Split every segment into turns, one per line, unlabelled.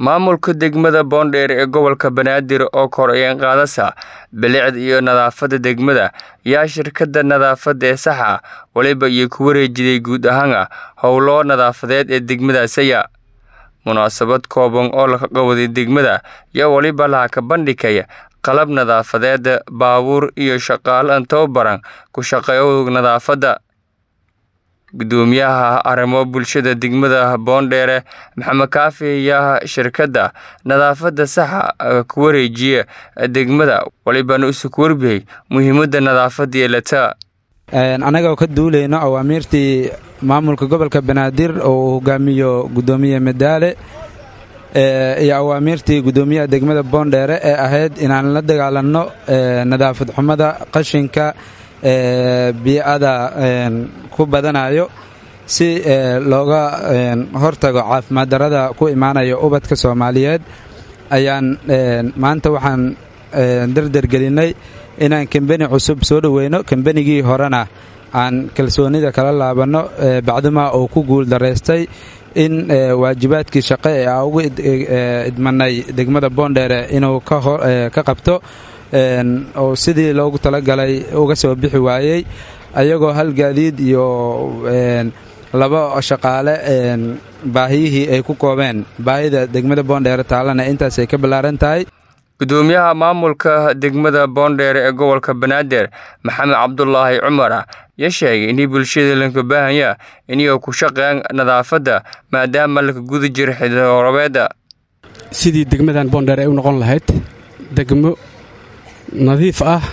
maamulka degmada boondheer ee gobolka banaadir oo kor-een qaadasa bilicda iyo nadaafadda degmada yaa shirkadda nadaafadda ee saxa waliba iyo ku wareejiday guud ahaana howlo nadaafadeed ee degmadaasaya munaasabad kooban oo laga qawaday degmada yaa waliba laha ka bandhigaya qalab nadaafadeed baabuur iyo shaqaale tababaran ku shaqeeyo nadaafadda gudoomiyaha arrimo bulshada degmada boondheere maxamed kaafi ayaa shirkadda nadaafadda saxa ku wareejiya degmada walibana isu ku warbiyey muhiimadda nadaafadda yeelata
annagoo ka duulayno awaamiirtii maamulka gobolka banaadir oo uu hogaamiyo gudoomiye madaale iyo awaamiirtii gudoomiyaha degmada boondheere ee ahayd inaan la dagaalanno nadaafad xumada qashinka bii'ada ku badanayo si looga hortago caafimaad darada ku imaanayo ubadka soomaaliyeed ayaan maanta waxaan dardargelinnay inaan kambeni cusub soo dhoweyno kambenigii horena aan kalsoonida kala laabanno bacdimaa uu ku guul daraystay in waajibaadkii shaqo ee aa ugu idmanay degmada boondheere inuu ka qabto oo sidii loogu talagalay uga soo bixi waayey ayagoo hal gaadiid iyo laba shaqaale baahiyihii ay ku koobeen baahida degmada boondheere taalana intaasay ka ballaaran tahay
gudoomiyaha maamulka degmada boondheere ee gobolka banaadir maxamed cabdulaahi cumar ya sheegay inay bulshada lanka baahanya inay ku shaqeeyaan nadaafadda maadaama laka guda jira xidhorobeeda
sidii degmadan boondheere ay u noqon lahayd degmo nadiif ah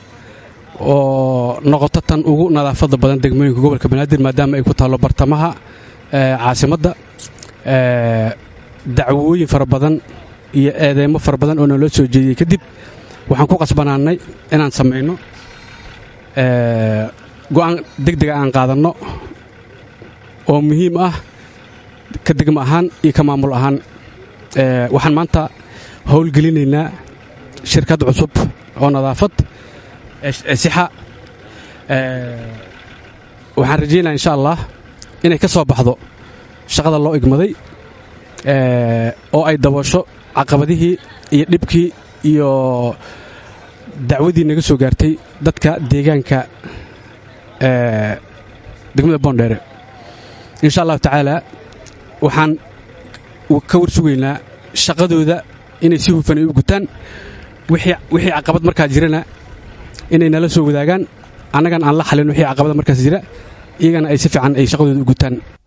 oo noqoto tan ugu nadaafadda badan degmooyinka gobolka banaadir maadaama ay ku taallo bartamaha caasimadda dacwooyin fara badan iyo eedeymo fara badan oo naloo soo jeediyey kadib waxaan ku qasbanaannay inaan samayno go'aan degdega aan qaadanno oo muhiim ah ka degmo ahaan iyo ka maamul ahaan waxaan maanta howlgelinaynaa shirkad cusub oo nadaafad sixa waxaan rajaynaa insha allah inay ka soo baxdo shaqada loo igmaday oo ay daboosho caqabadihii iyo dhibkii iyo dacwadii naga soo gaartay dadka deegaanka degmada boondheere insha allahu tacaala waxaan ka war sugaynaa shaqadooda inay si hufan ay u gutaan wixii caqabad markaa jirana inay nala soo wadaagaan annagan aan la xalin wixii caqabada markaas jira iyagana ay si fiican ay shaqadooda u gutaan